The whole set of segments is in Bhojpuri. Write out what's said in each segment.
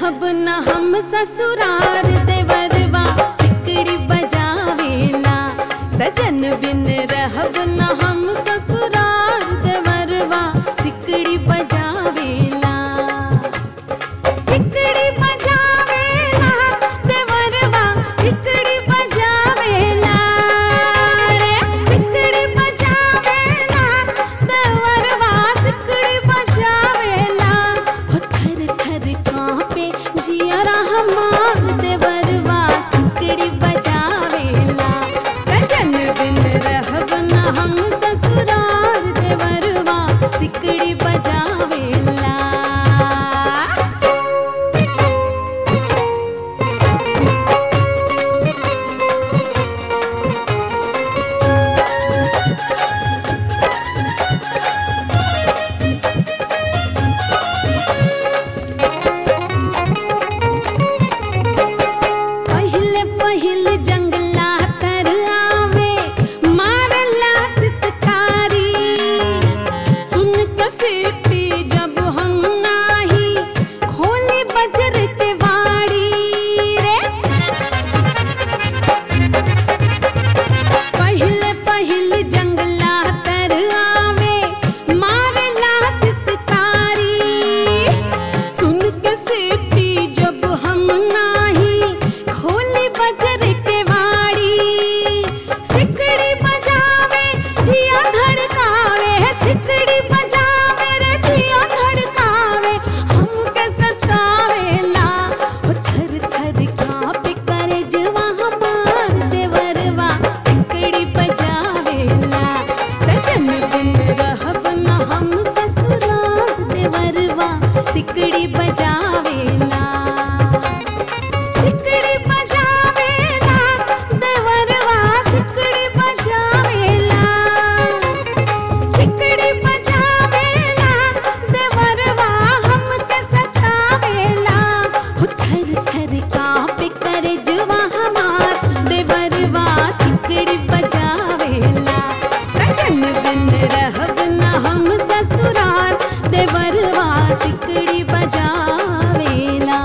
रहब न हम ससुरार देवरवा सिकड़ी बजावेला सजन बिन रहब न हम ससुरार देवरवा सिकड़ी बजावेला सिकड़ी बजावेला देवरवा सिकड़ी बजावेला रे सिकड़ी बजावेला देवरवा सिकड़ी बजावेला हो थर थर कांपे जियरा हमार देवरवा सिकड़ी बजावेला सजन बिन रहब न हम ससुरार देवरवा सिकड़ी बजावेला पहिले पहिले जंगला तर आवे मारला सितकारी सुन के सीटी जब हम नाही खोली बजर के वाड़ी रे पहिले पहिले जंगला तर आवे मारला सितकारी सुन के सीटी जब हम नाही खोली बजर के वाड़ी सिकड़ी बजावे जिया धड़कावे सिकड़ी बजावे रे जिया धड़कावे हमके सतावेला ओ थर थर कांपे करे जवा हमार देवरवा सिकड़ी बजावेला सजन बिन रहब न हम ससुराल देवरवा सिकड़ी बजावेला सिकड़ी बजावेला देवरवा सिकड़ी बजावेला सिकड़ी बजावेला देवरवा हमके सतावेला हो थर थर कांपे करे जुवा हमार देवरवा सिकड़ी बजावेला सजन बिन रहब न हम ससुराल देवरवा सिकड़ी बजावेला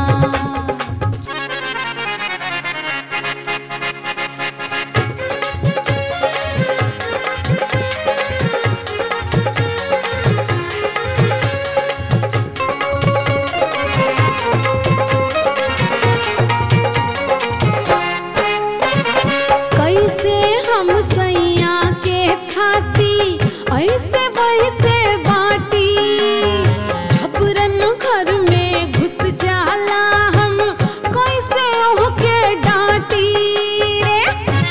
कैसे हम सैया के खाती ऐसे वैसे बाटी झपरन घर में घुस जाला हम कैसे ओहके डांटी रे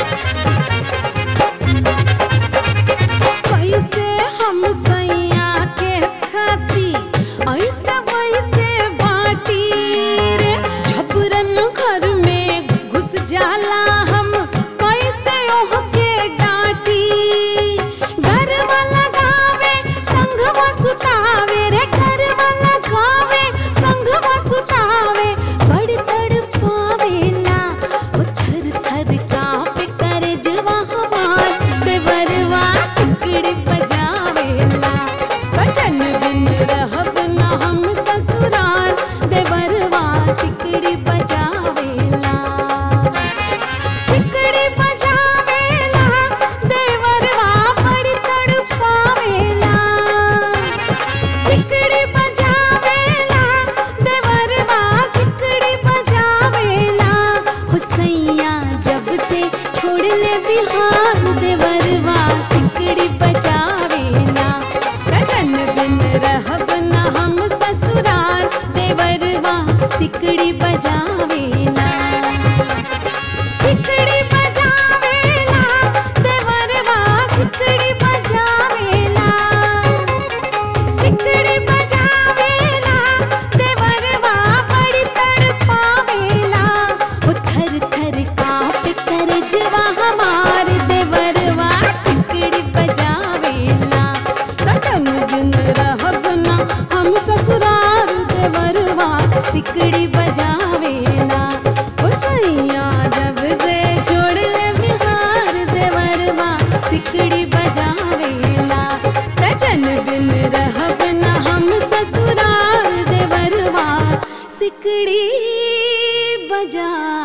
कैसे हम सैया के खाती ऐसे वैसे बाटी रे झपरन घर में घुस जाला हम कैसे ओहके डांटी घर वाला गावे संघवा सुतावे रे घर वाला गावे संघवा सुतावे बड़ तड़पावेला ओ थर थर कांपे करे जवा हमार देवरवा सिकड़ी बजावेला बचन बिन रहब न हम ससुराल देवरवा सिकड़ी बजावेला सिकड़ी बजावेला देवरवा बड़ी तड़पावेला सिकड़ी बजावेला देवरवा सिकड़ी बजावेला हो सैया जब से छोड़ ले बिहार देवरवा सिकड़ी बजावेला सजन बिन रहब न हम ससुराल देवरवा सिकड़ी बजावेला सिकड़ी बजावेला देवरवा सिकड़ी बजावेला सिकड़ी बजावेला देवरवा बड़ी तड़पावेला ओ थर थर कांपे करे जवा हमार देवरवा सिकड़ी बजावेला सजन बिन रहब न हम ससुराल देवरवा सिकड़ी बजावेला ओ सैया जब से छोड़ ले बिहार देवरवा सिकड़ी बजावेला सजन बिन रहब न हम ससुराल देवरवा सिकड़ी बजा